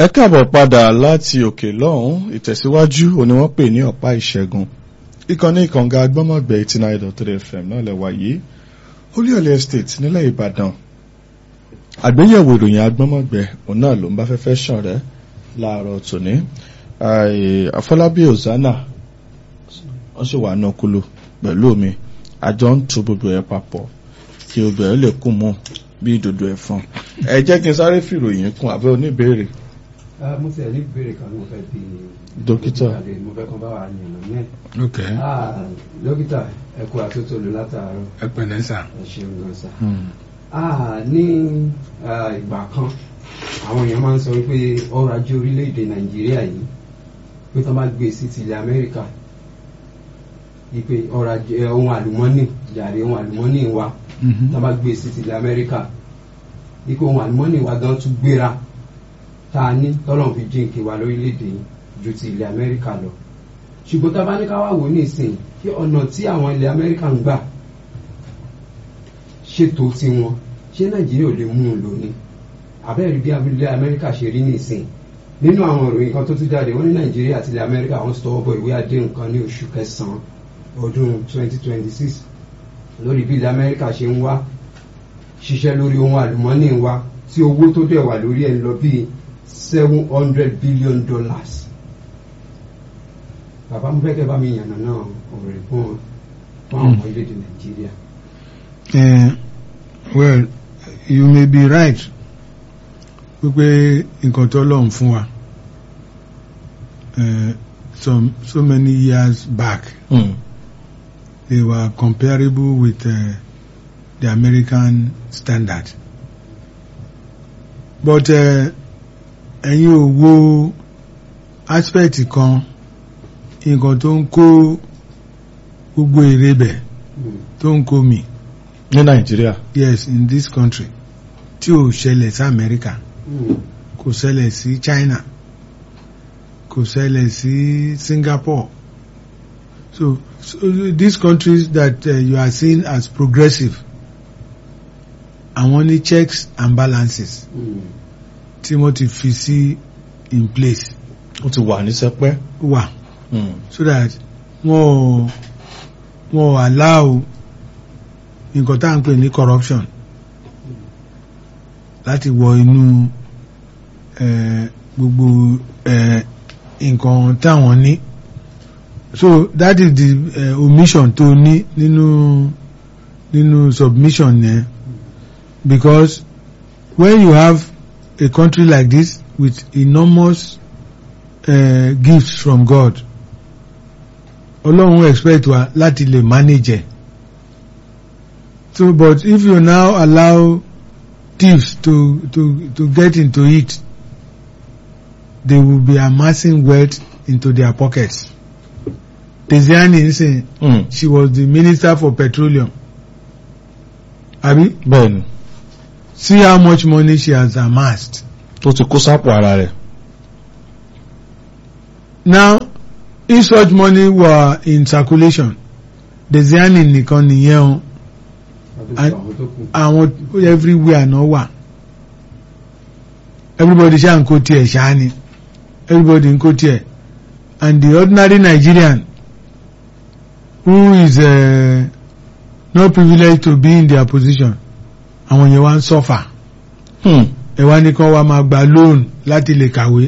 ẹ káàbọ̀ padà láti òkè lọ́hùn ìtẹ̀síwájú òní wọ́n pè ní ọ̀pá ìṣẹ́gun ìkànnì ìkànga agbọ́mọ̀gbẹ́ eighty nine dot three fm náà lẹ́wà yìí olúyọ̀lẹ̀ estate nílẹ̀ ìbàdàn àgbéyẹ̀wò ìròyìn agbọ́mọ̀gbẹ́ òun náà ló ń bá fẹ́fẹ́ sàn rẹ́ láàárọ̀ tòní àfọlábí ozana wọ́n sì wà náà kúlò pẹ̀lú mi àjọ ń tu gbogbo ẹ̀ papọ̀ kí gbogbo ẹ̀ lè kú mọ́ bí ìdòdó ẹ̀fọn ẹ jẹ́ kí n sáré fìròyìn kún àbẹ́ oníbèrè mo ti ẹ̀ ní ìbéèrè kan mo fẹ́ bí Dókítà. mo fẹ́ kan bá wa yànnà náà ok Ah, dókítà ẹ kú àtúntò lò látàárọ̀ ẹ pẹ̀lẹ́ sà ẹ ṣeun gan sa. Ah, ní ah, ìgbà kan àwọn èèyàn máa ń sọ wípé ọrọ̀ ajé orílẹ̀-èdè nàìjíríà yìí pé tó bá gbé sí ti ilẹ̀ amẹ́ríkà wípé ọrọ̀ ajé eh, ohun àlùmọ́nì jàre ohun àlùmọ́nì wa tó bá gbé sí ti ilẹ̀ amẹ́ríkà wípé ohun àlùmọ́nì wa gan tún gbéra tá a ní tọ́lọ̀ fi jíǹkì wa lórílẹ̀‐èdè yìí ju ti ilẹ̀ amẹ́ríkà lọ ṣùgbọ́n tá a bá ní ká wá wò ní ìsìn kí ọ̀nà tí àwọn ilẹ̀ amẹ́ríkà ń gbà ṣètò tiwọn ṣé nàìjíríà ò lè mú un lò ní abẹ́rẹ́ bí ilẹ̀ amẹ́ríkà ṣe rí ní ìsìn nínú àwọn ìròyìn kan tó tún jáde wọ́n ní nàìjíríà àti ilẹ̀ amẹ́ríkà wọ́n ti tọwọ́ bọ ìwé àdéhùn kan ní oṣù kẹsàn-án ọdún 2026 lórí bí ilẹ̀ amẹ́ríkà ṣe ń wá ṣiṣẹ́ lórí ohun àlùmọ́nì wa tí owó tó dẹ̀ wà lórí ẹ̀ ń lọ bíi seven hundred billion dollars. bàbá mo fẹ́ kẹ́ bá mi yànnà náà ọ̀rẹ́ fún wọn fún àwọn ọmọ orílẹ̀-èdè nàìjíríà. Eh, well you may be right wípé nǹkan tó lọ́n fún wa eh, some so many years back Mm. they were comparable with uh, the American standard but eh, ẹ̀yin ò wo aspect kan nǹkan tó ń kó gbogbo èrè bẹ̀ Mm. tó ń kó mi ní nàìjíríà yes in this country tí ò ṣẹlẹ̀ sí America Mm. kò ṣẹlẹ̀ sí China kò ṣẹlẹ̀ sí Singapore so, so these countries that uh, you are seeing as progressive àwọn ní checks and balances Mm. tí wọ́n ti fi sí in place ó ti wà ní sẹpẹ́ wà Mm. so that wọ́n ò wọ́n ò allow nǹkan tá à ń pè ní corruption láti wọ inú eh, gbogbo eh, nǹkan táwọn ní so that is the eh, omission tó ní nínú nínú submission yẹn because when you have a country like this with enormous uh, gifts from God ọlọ́run expect wa láti lè manage ẹ̀ so but if you now allow thieves to to to get into it they will be amassing wealth into their pockets Desiani nsìn Mm. she was the minister for petroleum abi bẹ́ẹ̀ni see how much money she has amassed tó ti kó sápò ara rẹ̀ now if such money were in circulation Desiani nìkan nìyẹn o Àti àwọn tó kù. àwọn everywhere náà wà everybody ṣáà ń kó tiẹ̀ ṣáà ni everybody ń kó tiẹ̀ and the ordinary Nigerian who is uh, not privileged to be in their position àwọn yẹn wá ń suffer Hmm. ẹ wá ní kán wá máa gba loan láti lè kàwé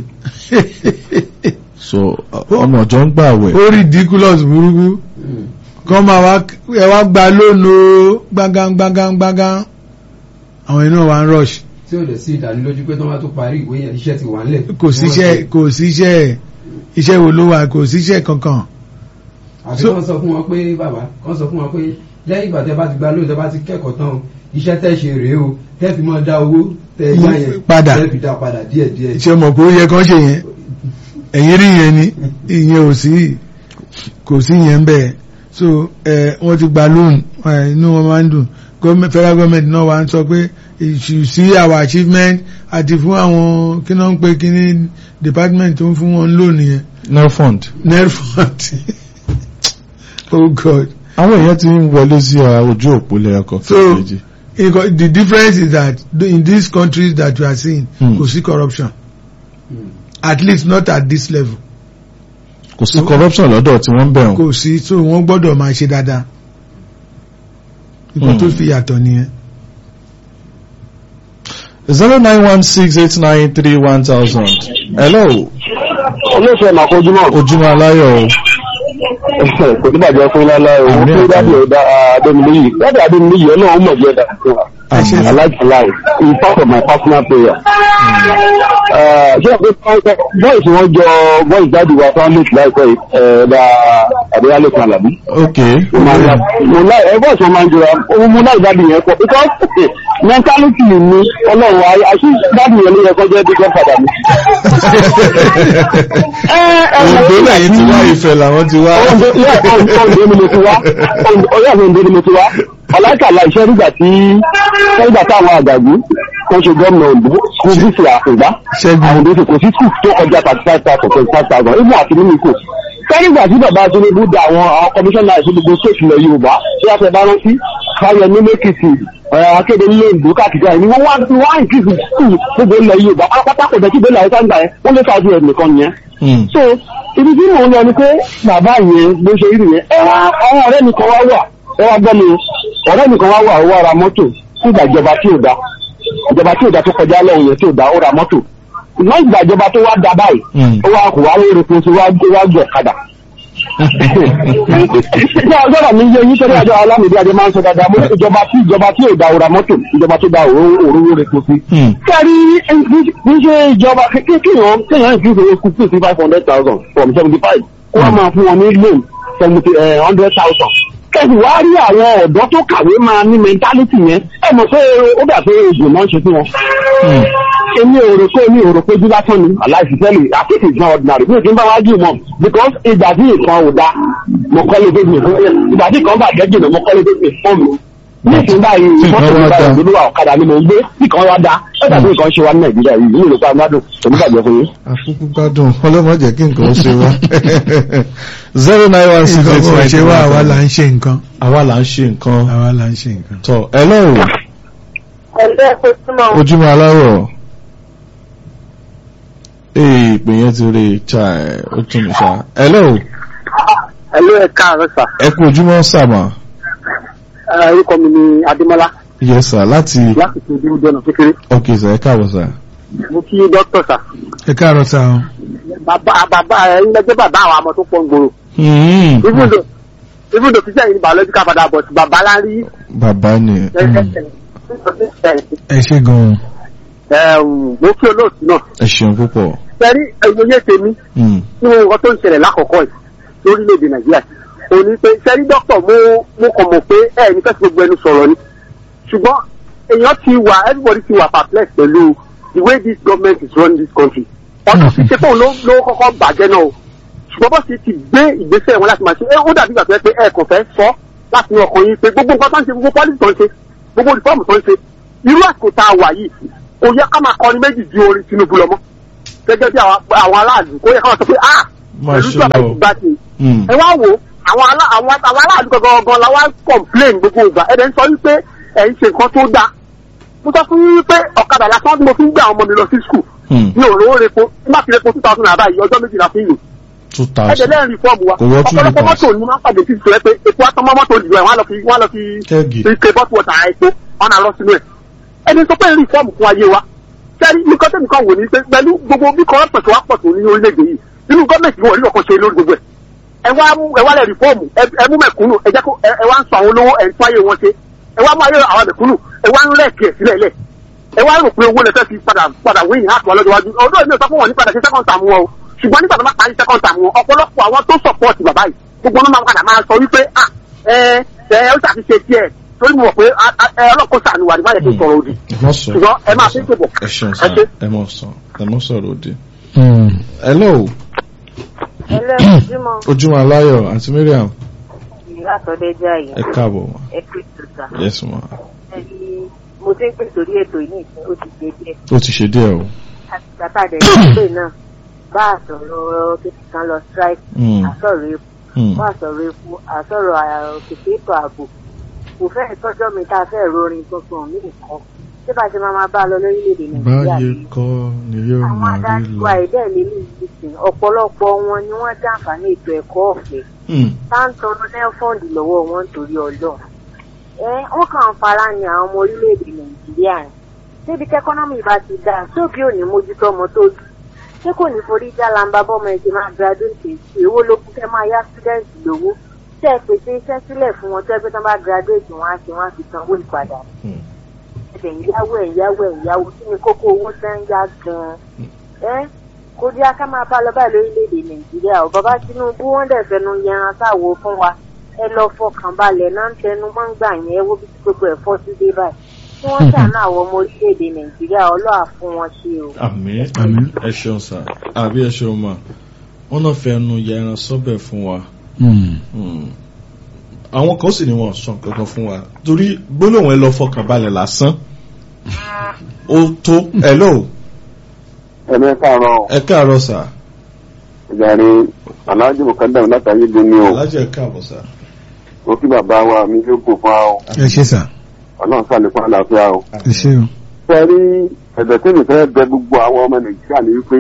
so ọmọ ọjọ́ ń gbà wẹ̀ ó ridiculous burúkú Mm. kán máa wá ẹ wá gba loan o gbángán gbángán gbángán àwọn yẹn náà wá ń rush tí ò dẹ̀ sí ìdánilójú pé tó máa tó parí ìwé yẹn iṣẹ́ ti wà ńlẹ̀. kò síṣẹ́ kò síṣẹ́ iṣẹ́ wo ló wà kò síṣẹ́ kankan àti So- kán sọ fún wọn pé bàbá kán sọ fún wọn pé lẹ́yìn ìgbà tẹ́ bá ti gba lóyún tẹ́ bá ti kẹ́kọ̀ọ́ tán o iṣẹ́ tẹ́ ṣe rèé o tẹ́ fi máa dá owó tẹ́ yá yẹn Padà. tẹ́ fi dá padà díẹ̀díẹ̀. ṣe mọ̀ pé ó yẹ kán ṣe yẹn ẹ̀yìn rí yẹn ni ìyẹn ò sí kò sí yẹn bẹ́ẹ̀ so ẹ wọ́n ti gba loan ẹ, inú wọn máa ń dùn Government- federal government náà wà ń sọ pé you see our achievement àti fún àwọn kí náà ń pè kí ní department tó ń fún wọn loan yẹn nelfund nelfund oh god àwọn èèyàn ti ń wọlé sí uh, ojú òpó lẹ́yọkọ̀ So- kejì Because the difference is that in these countries that you are seeing Hmm. kò sí corruption at least not at this level kò sí corruption lọ́dọ̀ tí wọ́n ń bẹ̀rùn. kò sí so wọ́n gbọ́dọ̀ máa ṣe dáadáa nǹkan tó fi yàtọ̀ nìyẹn. zero nine one six eight nine three one thousand. hello olóòfẹ́ màkójúmọ́ ojúmọ́ aláyọ̀ o kò ní bàjẹ́ fún ilá láì owó Àmín, tó dábì àmín. ọ̀dà adémilíyì dábì adémilíyì ọlọ́run mọ̀ jẹ́ dà fún wa Àmín. I like to lie in part of my personal prayer. ṣé o pé bọ́ìsì wọn jọ bọ́ìsì dáàdì wa fáwọn méjì láìpẹ́ yìí ẹ̀ẹ́dà àdéhálẹ̀ kan àlàbí. ok mo láì ẹ bọ́ọ̀sì wọn máa ń jọra ohun mo láì dáàdì yẹn pọ̀ because mentality mi ọlọ́run àṣì dáàdì yẹn ló yẹ kọjá bí godfather mi. òǹdó lẹ́yìn tí wá ìfẹ́ làwọn ti wá. ọ̀dọ́ ni mo ti wá ọ̀yọ́ àwọn ọ̀dọ́ ni mo ti wá ọ̀làkàlà iṣẹ́ nígbà tí nígbà táwọn àgbàgbé kan ṣe gómìnà Oǹdó school bísí àfùgbá Ṣẹ́gun. àwọn òdòdó kò sí school tó kọjá thirty five thousand twenty five thousand ibùn àti mímú kò sẹ́yìngbà tí bàbá Tinubu da àwọn àwọn kọmíṣánná ìṣẹ́ gbogbo state ilẹ̀ Yorùbá tí wọ́n fẹ́ bá rántí káyọ̀ ní lẹ́kìtì akéde nílé ìlú káàkiri àyè ni wọ́n wá wọ́n á increase school gbogbo ilẹ̀ Yorùbá pátápátá kò dẹ́kí bẹ́ẹ̀ láyé sáńgbà yẹn wọ́n lé sáájú ẹ̀ nìkan nìyẹn Hmm. so ibi tí mò ń lọ ni pé bàbá yẹn bó ṣe rí yẹn ẹ wá àwọn ọ̀rẹ́ mi kan wá wà ẹ wá gbọ́ mi o. ọ̀rẹ́ mi kan wá wà ó wá ra mọ́tò nígbà ìjọba tí ò da ìjọba tí ò da tó kọjá lọ́hùn yẹn tí ò da ó ra mọ́tò ìmọ̀ ìgbà ìjọba tó wá da báyìí Hmm. ó wá kó wá lórí fún sí wá gbé wá gbé ọ̀kadà. Ṣé ọjọ́ mi yé yín torí àjọ alámìdí adé máa ń sọ dáadáa mo ní ìjọba tí ìjọba tí ò da ó ra mọ́tò ìjọba tó da òróró rẹ̀ kó sí Hmm. kẹ́rí ní ṣe ìjọba kéèyàn kéèyàn ìfúnṣe owó kúkú sí five hundred thousand from seventy five kó wọ́n máa fún wọn ní loan seventy hundred thousand. kẹ́sì wá rí àwọn ọ̀dọ́ tó kàwé máa ní mentality yẹn ẹ mọ̀ pé ó dà pé oògùn náà ṣe fún wọn. Hmm. èmi ò rò pé èmi ò rò pé bí lásán ni aláìsí tẹ́lẹ̀ àtìkì is not ordinary bí o ti ń bá wá jù mọ́ because ìgbà tí nǹkan ò da mo kọ́lé bébì fún ìgbà tí nǹkan bàjẹ́ jìnnà mo kọ́lé bébì fún mi ní ìsìn báyìí Tí nǹkan mọ́tò wá mi da. báyìí olúwa ọ̀kadà ni mo ń gbé tí kan wá da ẹ dàbí nǹkan ṣe wá ní nàìjíríà yìí nínú ìlúpa amádùn èmi bàjẹ́ fún yín. àkókò gbádùn ọlọ́mọ jẹ́ kí nǹkan ó ṣe wá. zero nine one six nǹkan eight kò nine ṣe three wá one àwa là thousand. ń ṣe nǹkan àwa là ń ṣe nǹkan. àwa là ń ṣe nǹkan. tọ hello ẹgbẹ́ ìpèsúmọ̀ ojúmọ́ aláwọ̀ ee ìpè yẹn ti rí chai ó tún mi ṣá hello ẹlú ẹ káàárọ̀ sà ẹ kú ojúmọ́ sàmà orúkọ mi ni adémọlá yes sir láti láti fi ojú ọjọ́ náà kékeré ok sir ẹ káàbọ̀ sir. mo kí dókítà sà ẹ káàárọ̀ sá o. bàbá bàbá ẹ ń lẹ́jọ́ bàbá àwọn ọmọ tó pọ̀ ń gbòòrò Hmm. even though even though tíṣà yìí biological father but bàbá lárí bàbá ni ẹ ṣe gan-an. mo kí olóòtú náà ẹ ṣeun púpọ̀. sẹ́rí ẹ̀yọ́yẹ́ tèmi Hmm. nínú nǹkan tó ń ṣẹlẹ̀ lákọ̀ọ́kọ́ yìí lórílẹ̀‐èdè nàìjíríà ò ní pé sẹ́rí dókítà mo mo kàn mọ̀ pé ẹ̀ ní fẹ́ẹ́ fi gbogbo ẹnu sọ̀rọ̀ ni ṣùgbọ́n èèyàn ti wà everybody ti wà perplex pẹ̀lú the way this government is running this country ọ̀tọ̀ sí ṣe fóun ló ló kọ́kọ́ bàjẹ́ náà o ṣùgbọ́n bó ṣe ti gbé ìgbésẹ̀ wọn láti máa ṣe é ó dàbí ìgbà tó yẹ pé ẹ̀ kàn fẹ́ sọ láti ní ọkàn yín pé gbogbo nǹkan tó ń ṣe gbogbo policy tó ń ṣe gbogbo reform tó ń ṣe irú àsìkò tá a wà yìí kò yẹ ká máa kọrin méjì ju orin Tinubu lọ mọ́ gẹ́gẹ́ bí àwọn àwọn aráàlú kó yẹ ká máa sọ pé ah máa pẹ̀lú ṣe ìjọba lọ. ìgbà tí Hmm. ẹ wá wo àwọn alá àwọn àwọn aráàlú gangan gangan la wá ń complain gbogbo ìgbà ẹ̀ dẹ̀ ń sọ wípé ẹ̀ ń ṣe nǹkan tó dáa mo sọ fún yín wípé ọ̀kadà lásán tí mo fi ń gbé àwọn ọmọ mi lọ sí school Hmm. mi ò rówó repo tí má fi repo two thousand naira báyìí ọjọ́ méjì la fi ń lò two ẹ̀jẹ̀ thousand. lẹ́yìn fọ́ọ̀mù wa Kò wọ́ two ọ̀pọ̀lọpọ̀ litres. mọ́tò ni wọ́n pàdé sí ìṣòro pé epo atọ́mọ́ mọ́tò ìdìbò ẹ̀ wọ́n á lọ fi wọ́n á lọ fi Kẹ́gì. fi ike bọ́tù wọ̀tà epo ọ̀nà lọ sínú ẹ̀ ẹni tó pé rí fọ́ọ̀mù fún ayé wa sẹ́rí nǹkan tẹ́mi kan wò ní pé pẹ̀lú gbogbo bí kọ́rọ́pọ̀ tó wá pọ̀ tó ní orílẹ̀-èdè yìí nínú gọ́ọ̀mẹ̀ntì wọn ò rí ọkàn ṣe lórí gbogbo ẹ̀ ẹ wá mú ẹ wá lẹ̀ rí fọ́ọ̀mù ẹ ẹ mú mẹ̀kúnnù ẹ jẹ́ kó ẹ ẹ wá ń sọ àwọn olówó ẹ̀ ń tún ayé wọn ṣe ẹ wá mú ayé àwọn mẹ̀kúnnù ẹ wá ń rẹ̀kì ẹ̀ sílẹ̀ lẹ̀ ẹ wá rò pé owó lẹ fẹ́ fi padà padà wíìnì láti wà lọ́jọ́ iwájú ọdún èmi ò sọ fún wọn ní padà sí second term wọn o ṣùgbọ́n nígbà tó bá parí second term wọn ọ̀pọ̀lọpọ̀ àwọn tó support bàbá yìí gbogbo wọn máa padà máa sọ wípé ah ẹ ẹ ó ṣàfihàn tiẹ̀ torí mo mọ̀ pé ah, ah, ẹ ọlọ́kọ̀ sànù wà ní báyẹn tó sọ̀rọ̀ òdì ẹ má sọ. ṣùgbọ́n ẹ máa fi ń tèbọ̀ ẹ ṣeun ẹ sir ṣe. ẹ má sọ ẹ má sọ̀rọ̀ òdì. Hmm. hello ẹlẹ́ ojúmọ́ ojúmọ́ aláyọ̀ àti Mariam ìyá àtọ́dẹ́jà yìí ẹ káàbọ̀ ma ẹ pè tó ta yes ma ẹni mo ti ń pè sórí ètò yìí ní ìsìn ó ti ṣe díẹ̀ ó ti ṣe díẹ̀ o. àtàtàdé ìpè náà bá àsọ̀rọ̀ kékeré kan lọ strike Hmm. àsọ̀rọ̀ epo Hmm. bá àsọ̀rọ̀ epo àsọ̀rọ̀ òkèké ètò ààbò kò fẹ́ tọ́jọ́ mi tá a fẹ́ rorin tuntun mí nǹkan ṣé bá ṣe máa máa bá a lọ lórílẹ̀‐èdè nàìjíríà báyé nìyẹn? kọ́ ni yóò àwọn máa rí adarí lọ. wa ẹ̀dẹ́ lílù ìsìn ọ̀pọ̀lọpọ̀ wọn ni wọ́n jàǹfààní ètò ẹ̀kọ́ ọ̀fẹ́ Hmm. táǹtọ́nù nẹ́fọ̀ndì lọ́wọ́ wọn nítorí ọlọ́run ẹ wọ́n kàn ń fara ní àwọn ọmọ orílẹ̀-èdè nàìjíríà ni débi kẹ́kọ́nọ́mì bá ti dáa sóbì ò ní mójútó ọmọ tó dùn ṣé kò ní forí já lamba bọ́mọ ẹ̀ ṣe máa graduate èsì èwo ló kún kẹ́ máa yá student lówó tẹ́ ẹ pèsè iṣẹ́ sílẹ̀ fún wọn tẹ́ pé tán bá graduate wọn á ṣe wọn á fi sanwó ìpadà Hmm. ẹ̀dẹ̀ ìyáwó ẹ̀ ìyáwó ẹ̀ ìyáwó kí ni kókó owó tẹ́ ń yá gan-an ẹ́ kó dí aká máa bá lọ báyìí lórílẹ̀‐èdè nàìjíríà ọ̀ bàbá tinubu wọ́n dẹ̀ fẹnu yẹran sáwo fún wa ẹ lọ fọkàn balẹ̀ náà ń tẹnu mọ́ ń gbà yẹn ẹ wo bí tí gbogbo ẹ̀ fọ́ sí dé báyìí tí wọ́n ṣàánú àwọn ọmọ orílẹ̀‐èdè nàìjíríà ọlọ́à fún wọn ṣe o. àmín Àmín. ẹ ṣeun sà àbí ẹ ṣeun mà wọn náà fẹ́ nu ya ẹran sọ́bẹ̀ fún wa. Hmm. Hmm. àwọn kan sì ni wọn sọ kankan fún wa torí gbólóhùn ẹ lọ fọkàn balẹ̀ lásán ó tó hello ẹ̀mí káàárọ̀ ẹ káàárọ̀ sà ìjàre aláàjì mọ̀kádàm látàrí gbóni o alájẹ ẹ káàbọ̀ sà mo kí bàbá wa mi ló kò fún wa o ẹ ṣe sà ọlọ́run sàlékún àlàáfíà o. ẹ ṣe o. fẹ́ rí ẹ̀bẹ̀ tí mi fẹ́ bẹ gbogbo àwọn ọmọ nàìjíríà ní wípé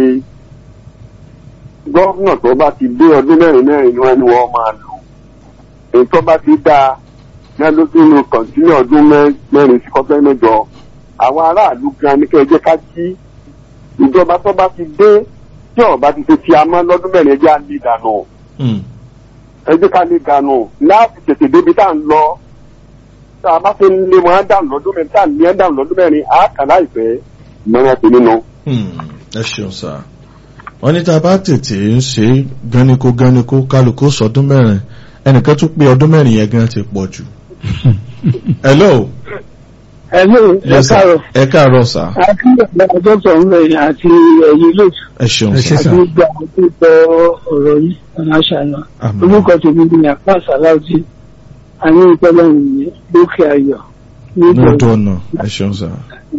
gọ́ọ̀nà tó bá ti dé ọdún mẹ́rin mẹ́rin ni wọ́n ní wọ́n máa lò èyí tó bá ti dáa ní ọdún tó lo kọ̀ǹtínú ọdún mẹ́- mẹ́rin sí kọ́fẹ́ mẹ́jọ àwọn aráàlú gan ni kẹ́ ẹ jẹ́ ká jí ìjọba tó bá ti dé tí ọba ti ṣe ti amọ́ lọ́dún mẹ́rin ẹ jẹ́ á lè dànù Hmm. ẹ jẹ́ ká lè dànù láti tètè débi tá à ń lọ tá a bá fi ń lé wọn á dànù lọ́dún mẹ́rin tá à ń lé wọn dànù lọ́dún mẹ́rin á kà láìpẹ́ ìmọ̀ràn tèmi nù. Hmm. ẹ ṣeun sà wọn ní tá a bá tètè ń ṣe gánikó gánikó kálukú sọdún mẹ́rin ẹnìkan tún pé ọdún mẹ́rin yẹn gan ti pọ̀ jù. hello Hello, ẹ Yes, sir. káàárọ̀. ẹ káàárọ̀ sà Akínyẹ̀lẹ́ dọ́kítọ̀ ń rẹ̀ àti ẹ̀yìn lóòtù ẹ ṣeun Ẹ ṣé sà sà. àti gbogbo àwọn tó gbọ́ ọ̀rọ̀ yìí ọ̀nà àṣàna. Àmín. Orúkọ tèmi ni Àpá Sàláùtì. Àní ìpẹ́lẹ̀ ìyẹn lókè ayọ̀ ní lọ́dọ̀ ọ̀nà ẹ ṣeun sà.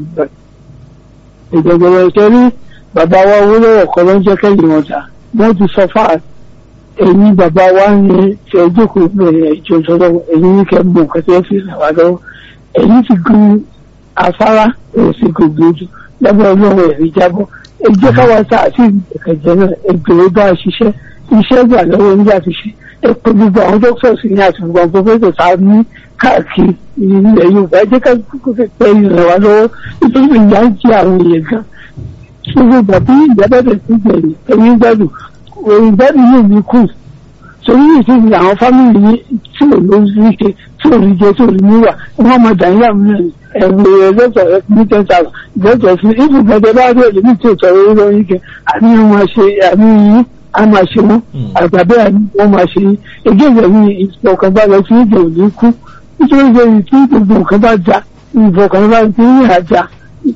ìjọba ìtẹ́rí bàbá wa owó lọ́wọ́ kọ́ ló ń jẹ́ kẹ́yìn wọn ta. Wọ́n ti sọ fáà ẹ̀yin bàbá wa ní ṣe ìjókòó bẹ̀rẹ̀ ìjọ sọ́dọ̀ ẹ̀yin ní kẹ́ mọ̀ nǹkan tí wọ́n fi ràn wá lọ́wọ́. Ẹ̀yin ti gun afárá ẹ̀ sì gògì ojú lábẹ́ ọlọ́run ẹ̀rí jábọ́. Ẹ jẹ́ káwa tá àti ìgbẹ̀kẹ̀jẹ̀ náà ẹgbẹ̀rún bá a ṣiṣẹ́ iṣẹ́ gbà lọ́wọ́ nígbà tí ṣe ẹ pé gbogbo àwọn dókítọ̀sì ní àti gbogbo àwọn pọ́fẹ́sọ̀ tá a ní káàkiri ilẹ̀ Yorùbá ẹ jẹ́ ká kókó fẹ́ pẹ́ ìrìn wá lọ́wọ́ nítorí pé ìyá ń jẹ àwọn èèyàn gan gbogbo ìgbà tí ìyá bẹ̀rẹ̀ sí gbẹ̀yìn ẹ̀yìn gbádùn òun gbádùn yóò ní kù torí ìsinmi àwọn fámìlì yìí tí ò ló rí ṣe tí ò rí jẹ tí ò rí níwà wọn máa dà níyà mí ẹ̀rù ẹ̀lọ́tọ̀ ẹ̀ ní ten thousand ìgbọ́tọ̀ fún ìfúnpẹ̀tẹ̀ bá rí ẹ̀lẹ́mí tí ò tọrọ orí lọ́yìn kẹ àní wọn ṣe àní yín a máa ṣe wọn àgbàbẹ́ àní wọn máa ṣe yín èdè ìyẹ̀wò ìfọkànbalẹ̀ tí ìjọ ò ní kú nítorí pé tí gbogbo nǹkan bá já ìfọkànbalẹ̀ tí ń yà já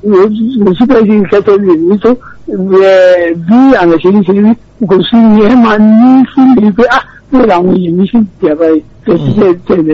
kò sí pé ìkẹtẹ lè ní tó ẹ, bí àwọn ìṣèlú ṣe rí kò sí ni ẹ máa ní fún mi pé ah bẹ́ẹ̀ làwọn èèyàn mi sì ti àbá yìí tẹ̀sí tẹ̀ tẹ̀lé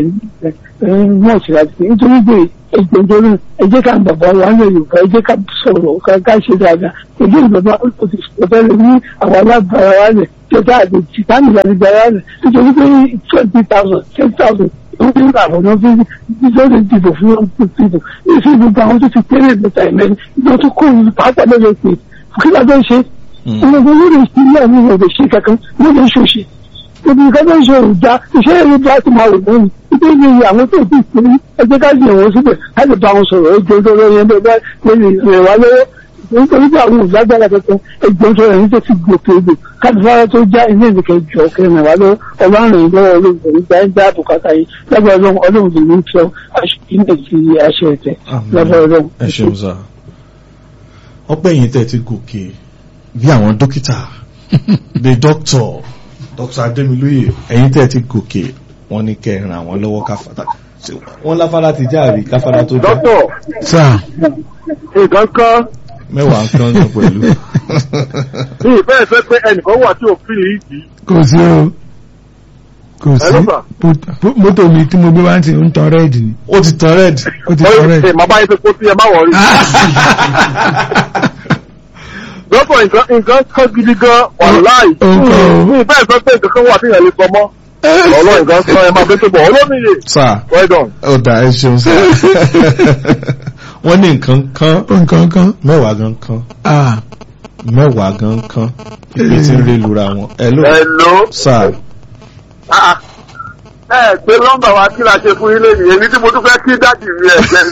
mọ̀ sí láti fi nítorí pé ẹgbẹ́ ìjọba ẹ jẹ́ ká bàbá wa ń lè Yorùbá ẹ jẹ́ ká sọ̀rọ̀ ká ká ṣe dáadáa èdè ìjọba ó ti sọ̀tẹ́ lè ní àwọn alábàárà wa rẹ̀ tẹ́tà àti tìtánì láti gbára rẹ̀ nítorí pé twenty thousand ten thousand ó ń gbà àwọn ọmọ bíi bíjọ́lẹ̀ dìbò fún wọn tó dìbò èsì gbogbo àwọn tó ti kéré ìgbésà ìmẹ́rin ìgbà tó kó ìlú pàápàá lọ́dọ̀ pé kí ló dé ṣe ọmọ ọmọ lórí ìpínlẹ̀ mi ò lè ṣe kankan ló lè ṣòṣe gbogbo nǹkan tó ń ṣe òòjà iṣẹ́ ìlú bá ti máa wò lónìí nítorí iye àwọn tó ti pè é ẹgbẹ́ ká yẹ̀ wọ́n síbẹ̀ láti bá wọn sọ̀rọ̀ ẹjọ́ tó lórí ẹgbẹ́ bá lórí rẹ̀ wá lọ́wọ́ nítorí pé àwọn òlágbára kankan ẹgbẹ́ tó rẹ̀ ní tó ti gòkè odò káàdùfára tó já ilé ìdíkẹ́ jọ kẹrin wá lọ́wọ́ ọlọ́run lọ́wọ́ olóògùn nígbà ń dá bùkátà yìí lábẹ́ ọlọ́run ọlọ́run lè ní fẹ́ ilẹ̀ ti aṣẹ ẹ̀tẹ̀ lábẹ́ ọlọ́run. ẹ ṣeun sá ọpẹ́ yìí tẹ́ ti gòkè bí àwọn dókítà bí dókítọ̀ dókítà Adémilóyè ẹ̀yin tẹ́ ti gòkè wọ́n ní kẹ́ ẹ ràn àwọn lọ́wọ́ káfàtà wọ́n láfárá ti jáàrí káfárá tó dá dókítà sáà nǹkan kan mẹ́wàá ń kán náà pẹ̀lú. ní ìfẹ́ ìfẹ́ pé ẹnìkan wà tí ò fi lè yìí kò sí o kò sí Hello, sir. Mọ́tò- mọ́tò mi tí mo gbé wá ti ń tan rẹ́ẹ̀dì ni ó ti tán rẹ́ẹ̀dì ó ti tan ẹ rẹ́ẹ̀dì. màá bá yín fi kó sí ẹ má wọrí. dókítà nǹkan nǹkan kan gidi gan wàláì Nǹkan o. ní ìfẹ́ ìfẹ́ pé nǹkan kan wà tí ìyẹn lè sọ mọ́ ọlọ́run nǹkan sọ ẹ máa fi tó bọ̀ olómìnir sáà well done. ó dà ẹ ṣeun sáà wọ́n ní nǹkan kan nǹkan kan mẹ́wàá gan kan ah mẹ́wàá gan kan ìpè tí ń rí lura wọn. hello Hello. sir Ah, ẹ gbé nọ́mbà wa kí la ṣe fún ilé nìyẹn ní tí mo tún fẹ́ kí dáàdì mi ẹ̀ jẹ́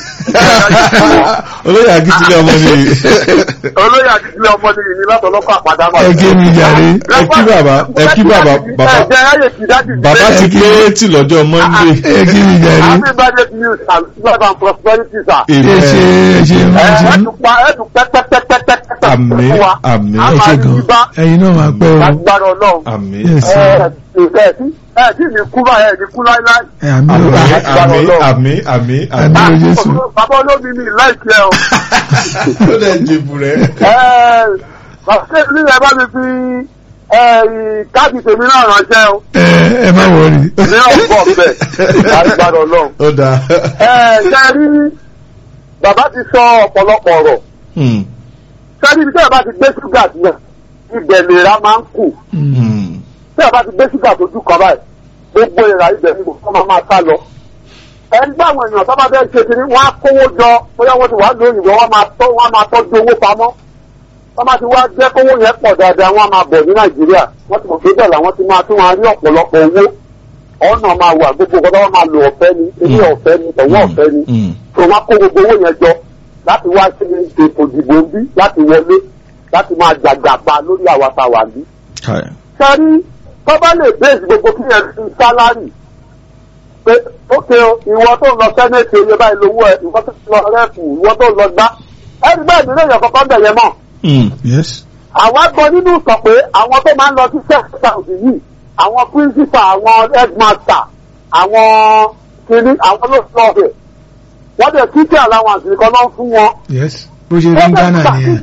olóyè akíntúlẹ̀ ọmọ ni olóyè àdìsílẹ̀ ọmọ ni ìní látọ̀lọ́kọ̀ àpàdánù. ẹ gé mi jàre ẹ kí bàbá ẹ kí bàbá bàbá ẹ jẹ́ ráyè kí dáàdì mi bàbá ti pé tí lọ́jọ́ monday ẹ gé mi jàre happy birthday to you and love and prosperity sir. ẹ ṣe ẹ ṣe ẹ máa ṣe ẹ tún pa ẹ tún pẹ́pẹ́pẹ́pẹ́pẹ́ Àmín, fún wa. àmín. a ẹ máa ṣe rí gan bá ẹ̀yin náà máa pẹ́ o lágbára ọlọ́run. àmín Yes, sir. ẹ ẹ tí ẹ tí ní kú báyìí ẹ ní kú láíláí. ẹ àmì àmín ò àmín àmín àmín Àmín. àmín Lórúkọ Jésù. bàbá olómi mi láìpẹ́ ẹ o. ó dẹ̀ jìbù rẹ̀. ẹ bàbá ilé ẹ bá mi fi ẹ káàdì tèmi náà ránṣẹ́ o. ẹ ẹ má wọrí ní ọ̀pọ̀ bẹ́ẹ̀ lágbára ọlọ́run. ó dáa. ẹ ṣe rí bàbá ti sọ ọ̀pọ̀lọpọ̀ ọ̀rọ̀ Hmm, sẹ́ni ibi tí ẹ bá ti gbé ṣúgà sílẹ̀ ibẹ̀ lèra máa ń kù hmm, tí ẹ bá ti gbé ṣúgà tójú kan báyìí gbogbo ìrà ibẹ̀ ni mo máa máa sá lọ. ẹni bá àwọn èèyàn tó bá fẹ́ ṣe kiri wọ́n á kówó jọ bóyá wọ́n ti wá lóyún ìwọ wọ́n máa tọ́ wọ́n máa tọ́jú owó pamọ́ wọ́n máa ti wá jẹ́ kówó yẹn pọ̀ dáadáa wọ́n á máa bọ̀ ní nàìjíríà wọ́n ti mọ̀ pé bẹ́ẹ̀ làwọn ti máa tún máa rí ọ̀pọ̀lọpọ̀ owó ọ̀nà máa wà gbogbo ọ̀gá wọn máa lo ọ̀fẹ́ ni ilé ọ̀fẹ́ ni tọ̀wọ́ ọ̀fẹ́ ni hmm, tó wọn kó gbogbo owó yẹn jọ láti wá sí ètò ìdìbò ń bí láti wọlé láti máa jàgbàpa lórí àwa tá a wà bí. káì. sẹ́rí tó bá lè bẹ́ẹ̀sì gbogbo kí yẹn fi sálárì pé ókè o ìwọ tó ń lọ sẹ́nẹ̀tì oyè báyìí lówó ẹ̀ ìwọ tó ń lọ rẹ́ẹ̀kù ìwọ tó ń lọ gbá ẹni bẹ́ẹ̀ nílé èèyàn kankan bẹ̀ yẹn mọ̀. Hmm, yes àwa gbọ́ nínú sọ pé àwọn tó máa ń lọ sí sẹ́ẹ̀sì yìí àwọn principal àwọn headmaster àwọn kìnní àwọn ló sọ ọ̀bẹ wọ́n dẹ̀ títí allowance nìkan náà fún wọn yes bó ṣe rí ń Ghana nìyẹn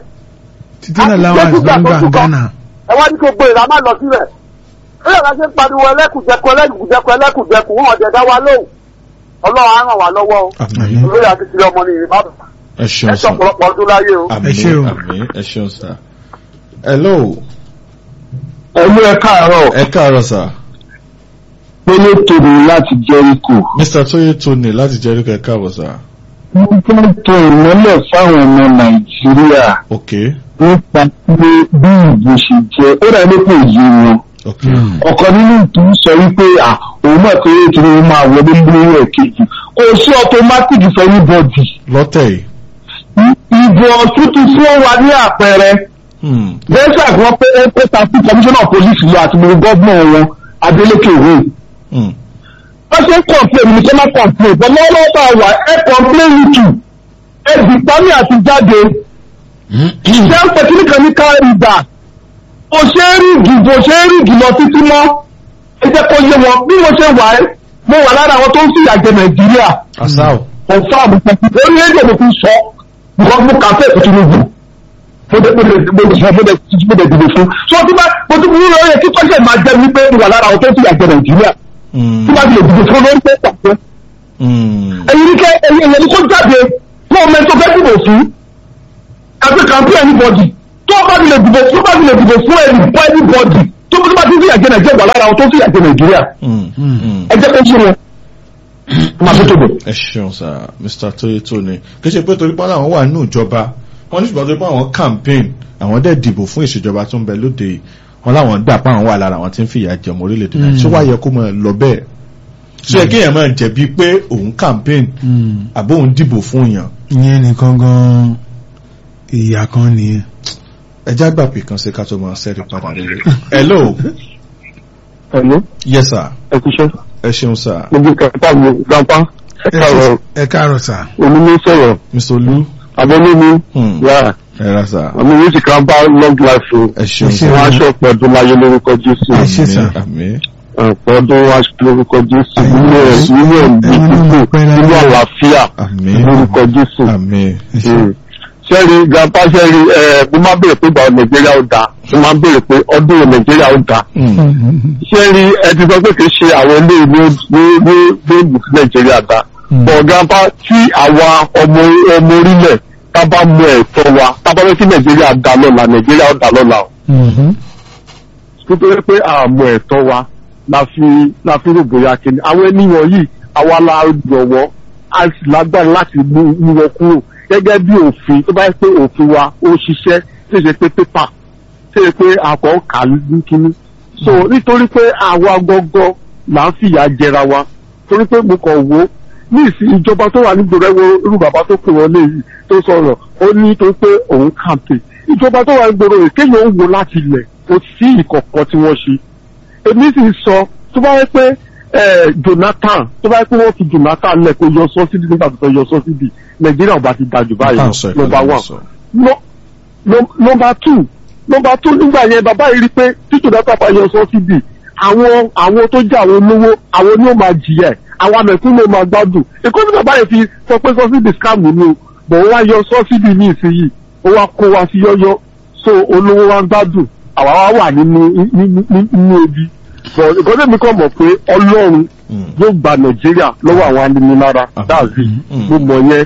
títí náà láwọn àti ló ń gbà ń Ghana ẹ wá ní kó gbé ìlà má lọ síbẹ̀ bóyá la ṣe ń pariwo ẹlẹ́kùjẹkù ẹlẹ́kùjẹkù ẹlẹ́kùjẹkù wọn ọ̀dẹ̀ dá wa lóhùn ọlọ́run á ràn wá lọ́wọ́ o àmín olóyè akíkiri ọmọ nìyí má bàa ẹ ẹ ṣeun ṣe sir. ọ̀pọ̀lọpọ̀ ọdún láyé o. àmín ṣé o. àmín ẹ ṣeun sir. hello ẹlú ẹ káàárọ̀ ẹ káàárọ̀ sir. pélé tòní láti jẹ́ríkò mr tóyè tóní láti jẹ́ríkò ẹ káàbọ̀ sir. wọ́n fẹ́ tọ ìmọ́lẹ̀ fáwọn ọmọ nàìjíríà ok nípa pé bí ìbò ṣe jẹ́ ó rẹ̀ ló kò yé wọn ok ọ̀kan nínú ìtú sọ wípé à òun mọ̀ pé kí ni máa wọlé lórí ẹ̀kejì kò sí automatic for anybody lọ́tẹ̀ yìí. ìbò ọ̀tútù tí ó wà ní àpẹẹrẹ Hmm, lẹ́sà tí wọ́n pé ó ta sí commissioner of police lọ àti gbogbo gọ́ọ̀mù wọn Adeleke Owo hmm, wọ́n ṣe ń complain ní kí wọ́n complain but lọ́wọ́ bá wà ẹ complain you too ẹ dìpámì àti jáde ṣé ń pẹ̀tí nìkan ní káàrídà kò ṣe é rígì kò ṣe é rígì lọ títí mọ́ ẹ jẹ́ kó yé wọn bí mo ṣe wà ẹ́ mo wà lára àwọn tó ń fìyà jẹ Nàìjíríà asao. confam orí rédíò mi fi sọ because mo kàfé Tinubu mo dé mo dé mo dé mo dé mo dé dìbò fún so tí bá mo tún wúlò yẹ kí kọ́ńtẹ̀ máa jẹ́ wípé mo wà lára àwọn tó ń fìyà jẹ Nàìjíríà Hmm, tí bá ti lè dìbò fún lórí pé pàṣẹ hmm, ẹ̀yin ní kẹ́ ẹ̀yin ẹ̀yin ní kó jáde kó o mẹ́tò fẹ́ dìbò fún àti kàmpé anybody tó bá ti lè dìbò tó bá ti lè dìbò fún ẹni bọ́ anybody tó bá ti fìyà jẹ Nàìjíríà wà lára àwọn tó ń fìyà jẹ Nàìjíríà hmm, hmm. ẹ jẹ́ kó ṣe wọn máa fi tóbi. ẹ ṣeun sir mr tóyè tóní kì í ṣe pé torí pé àwọn wà nínú ìjọba wọn ní ṣùgbọ́n torí pé àwọn campaign àwọn dẹ̀ dìbò fún ìṣèjọba tó ń bẹ lóde yìí wọn láwọn gbà pé àwọn wà lára àwọn tí ń fìyà jẹ ọmọ orílẹ̀-èdè náà ṣé wàá yẹ kó máa lọ bẹ́ẹ̀ ṣé yẹ kéèyàn máa jẹ̀bi pé òun campaign Hmm, àbó òun dìbò fún yàn ìyẹn nìkan gan ìyà kan nìyẹn ẹjá gbà pé kan ṣe ká tó máa ṣẹ́rí padà rere. hello Hello, yes sir ẹ kú iṣẹ́. ẹ ṣeun sir gbogbo kẹta mi grandpa ẹ káàárọ̀ ẹ káàárọ̀ sà omi ní sọ̀rọ̀ mr olú abọ́lómi hmm, yà ẹ ra sir àmì yìí ti kàn bá long life o ẹ ṣeun Ẹ sir ṣeun. wọn aṣọ pẹ̀lú láyé lórúkọ Jésù Ẹ ṣé sir. àmín ọ̀pọ̀ ọdún aṣọ lórúkọ Jésù Àmín. nínú ẹ̀ nínú ẹ̀ ní Ẹ̀yin náà mọ̀ pé kíkù láyé. nínú àlàáfíà àmín lórúkọ Jésù. àmín Mm. sẹ́ẹ̀rì grandpa sẹ́ẹ̀rì ẹ̀ mo máa ń béèrè pé ìgbà wo Nàìjíríà ó dáa mo máa ń béèrè pé ọdún wo Nàìjíríà ó dáa Hmm, sẹ́ẹ̀rì ẹ ti sọ pé kì í ṣe àwọn ilé ìlú ní ní ní ìlú sí Nàìjíríà dáa bọ̀ grandpa tí àwa ọmọ ọmọ orílẹ̀ tá bá mọ ẹ̀tọ́ wa tá bá fẹ́ kí Nàìjíríà dá lọ́la Nàìjíríà ó dá lọ́la o nítorí pé àmọ́ ẹ̀tọ́ wa la fi la fi rò bóyá kí ni àwọn ènìyàn yìí àwa la jọ̀wọ́ a sì lágbára láti mú mú wọn kúrò gẹ́gẹ́ bí òfin tó bá yẹ pé òfin wa ó ṣiṣẹ́ tí ṣe pé pépà tí ṣe pé àkọ́ kà ní kíní. so nítorí pé àwa gọ́gọ́ là ń fìyà jẹra wa torí pé mo kàn wò ó ní ìsìn ìjọba tó wà nígboro ẹwọ irú bàbá tó pè wọlé yìí tó sọ̀rọ̀ ó ní tó pé òun kàǹpé ìjọba tó wà nígboro yìí kéèyàn ó wo láti ilẹ̀ kò sí ìkọ̀kọ̀ tí wọ́n ṣe èmi sì sọ tó bá yẹ pé eh, Jonathan tó bá yẹ pé wọ́n fi Jonathan lẹ̀ kó yọ sọ́sídì nígbà tó fẹ́ yọ sọ́sídì Nàìjíríà ò bá ti dájú báyìí Tá à ń sọ lọ ìpínlẹ̀ nọmba náà one sọ. No- no- nọmba two nọmba two nígbà yẹn bàbá yìí rí pé tí Jonathan bá yọ sọ́sídì àwọn àwọn tó jẹ́ àwọn olówó àwọn ni ó máa jìyà ẹ̀ àwọn amẹ̀kún ló máa gbádùn ìkọ́ni bàbá yẹn fi sọ pé sọ́sídì scam ni o bọ̀ wọ́n wá yọ sọ́sídì ní ìsinyìí ó wá kó wa sí yọ́yọ́ so olówó wa ń gbádùn àwa wá wà nínú nínú- nínú ebi bọ̀ ìkọ́ni mi kàn mọ̀ pé Ọlọ́run Mm. yóò gba Nàìjíríà lọ́wọ́ àwọn aninilára Ah. dáàbì Mm. mo mọ̀ yẹn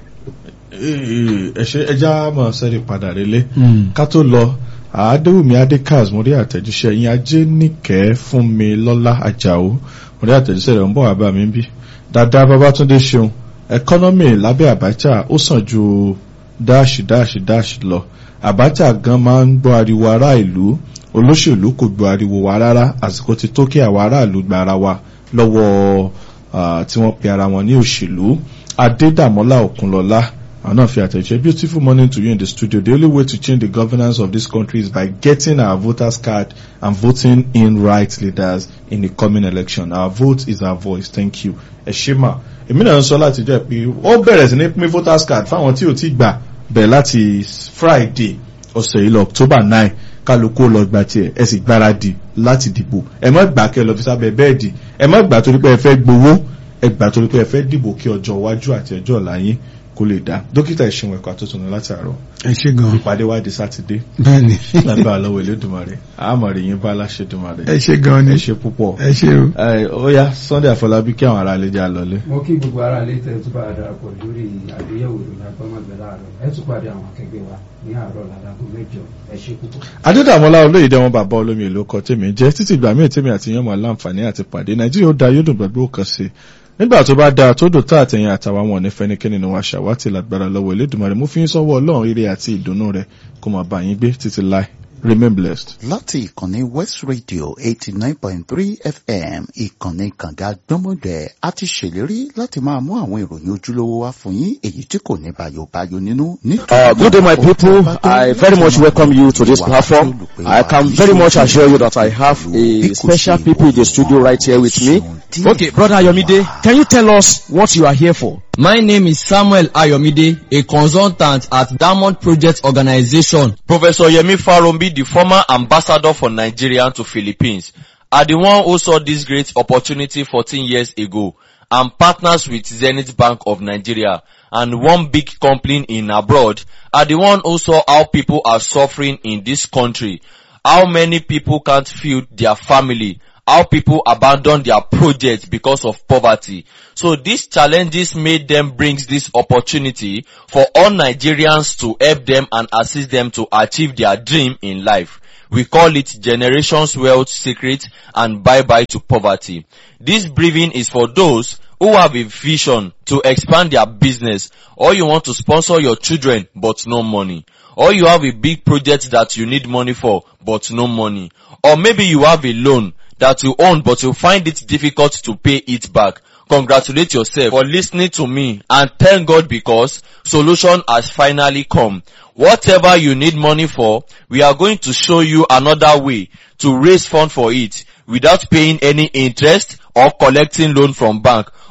ẹ ṣe ẹja mọ̀ sẹ́rí padà relé Mm. ká tó lọ àádéwùmí adékaz mo rí àtẹ̀jíṣẹ́ yín ajé níkẹ́ fún mi lọ́lá àjàó mo rí àtẹ̀jíṣẹ́ rẹ̀ ń bọ̀ wá bá mi bí dáadáa babátúndé ṣeun ẹkọ́nọ́mì lábẹ́ àbájá ó sàn ju dáàṣì dáàṣì dáàṣì lọ àbájá gan máa ń gbọ́ ariwo ará ìlú olóṣèlú kò gbọ́ ariwo wa rárá àsìkò ti tó kí àwọn aráàlú gba ara wa lọ́wọ́ ah, tí wọ́n pe ara wọn ní òṣèlú adédàmọ́lá òkunlọ́lá àwọn náà fi àtẹ̀jẹ́ beautiful morning to you in the studio the only way to change the governance of this country is by getting our voters card and voting in right leaders in the coming election our vote is our voice thank you ẹ ṣé mà èmi náà ń sọ láti jẹ́ pé ó bẹ̀rẹ̀ sí ní pín voters card fáwọn tí ò tí gbà bẹ̀rẹ̀ láti friday ọ̀sẹ̀ yìí lọ october nine kálukú ó lọ gba tiẹ̀ ẹ sì gbáradì láti dìbò ẹ má gbà kẹ́ lọ fi sábẹ́ bẹ́ẹ̀dì ẹ má gbà torí pé ẹ fẹ́ gbowó ẹ gbà torí pé ẹ fẹ́ dìbò kí ọjọ́ iwájú àti ọjọ́ ọ̀la yín kó lè dá dókítà ìṣẹ̀wọ̀n ẹ̀kọ́ àtúntò ní láti àárọ̀ ẹ ṣe gan ìpàdé wa di sátidé bẹ́ẹ̀ni lábẹ́ àlọ́wọ̀ Elédùmarè àmọ̀rẹ̀ yín bá láṣẹ Èdùmàrè ẹ ṣe gan ni ẹ ṣe púpọ̀ ẹ ṣe o ẹ ó yá Sunday Àfọlábí kí àwọn ará ilé já lọlé. mo kí gbogbo ara ilé tẹ tó bá darapọ̀ lórí àgbéyẹ̀wò ìròyìn agbọ́mọgbẹ́ láàárọ̀ ẹ tún pàdé àwọn akẹgbẹ́ wa ní àárọ̀ làdágò mẹ́jọ ẹ ṣe púpọ̀. adédàmọ́lá olóyèdè wọn bàbá olómi èlò kọ tèmi jẹ́ títí ìgbà míì tèmi àti yẹn mọ̀ láǹfààní àti pàdé nàìjíríà ó da yóò dùn gbàgbé òkan sí i nígbà tó bá dáa tó dùn tá àtẹ̀yìn àtàwọn wọn ní fẹ́nikẹ́ni ni wọ́n aṣàwátì lágbára lọ́wọ́ Elédùmarè mú fi ń sọ́wọ́ ọlọ́run ire àti ìdùnnú rẹ̀ kó máa bá yín gbé títí láì remain blessed. láti ìkànnì west radio eighty nine point three fm ìkànnì kànga gbọ́mọgbẹ́ a ti ṣèlérí láti máa mú àwọn ìròyìn ojúlówó wá fún yín èyí tí kò ní bayobayo nínú. Uh, good day, my people. I very much welcome you to this platform. I can very much assure you that I have a special people in the studio right here with me. Okay, brother Ayomide, can you tell us what you are here for? My name is Samuel Ayomide, a consultant at Diamond Project Organization. Professor Yemi Farombi, the former ambassador for Nigeria to Philippines, are the one who saw this great opportunity 14 years ago and partners with Zenith Bank of Nigeria and one big company in abroad are the one who saw how people are suffering in this country, how many people can't feed their family, how people abandon their projects because of poverty. So these challenges made them brings this opportunity for all Nigerians to help them and assist them to achieve their dream in life. We call it Generations Wealth Secret and Bye Bye to Poverty. This briefing is for those who have a vision to expand their business or you want to sponsor your children but no money or you have a big project that you need money for but no money or maybe you have a loan that you own but you find it difficult to pay it back. Congratulate yourself for listening to me and thank God because solution has finally come. Whatever you need money for, we are going to show you another way to raise fund for it without paying any interest or collecting loan from bank.